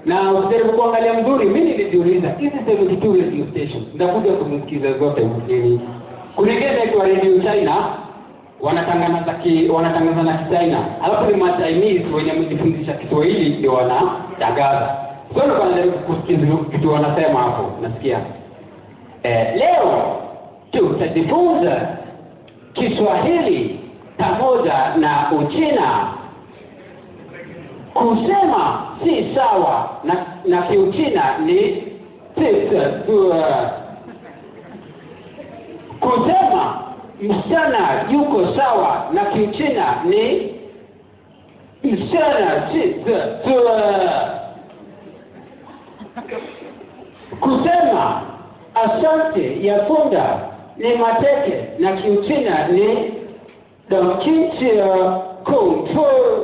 na ukijaribu kuangalia mzuri mi nilijiuliza hizi 72 radio station ndakuja kumsikiza zote mjini kulingana kwa radio china wanatangaza ki, wanatangaza na kichina alafu ni machinese wenye wamejifundisha kiswahili ndio wanatangaza so ndo wanajaribu kusikiza kitu wanasema hapo nasikia eh, leo tutajifunza kiswahili pamoja na uchina kusema si sawa na, na kiuchina ni sisua kusema msichana yuko sawa na kiuchina ni msichana sisua kusema asante ya punda ni mateke na kiuchina ni donkichia kumfu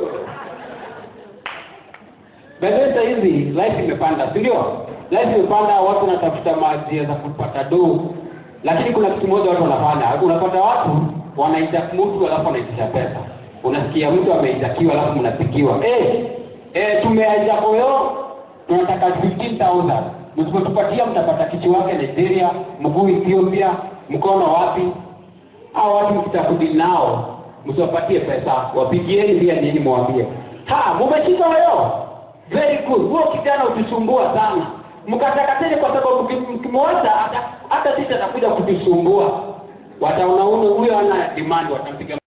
Bendeza hizi life imepanda, si ndio? Life imepanda, watu wanatafuta njia za kupata do, lakini kuna kitu moja watu wanafanya. Unapata watu wanaita mtu alafu wanaitisha pesa. Unasikia mtu ameijakiwa alafu mnapigiwa eh, eh, tumeaja koyo tunataka 15000 msipotupatia mtapata kichwa wake Nigeria, mguu Ethiopia, mkono wapi? Hao watu mkitakudili nao msiwapatie pesa, wapigieni pia nini, mwambie ha, mumeshika hayo very good. Huo kijana ukisumbua sana, mkatakateni kwa sababu mkimwacha hata hata sisi atakuja kutusumbua. Wataona huyo ana demand, watampiga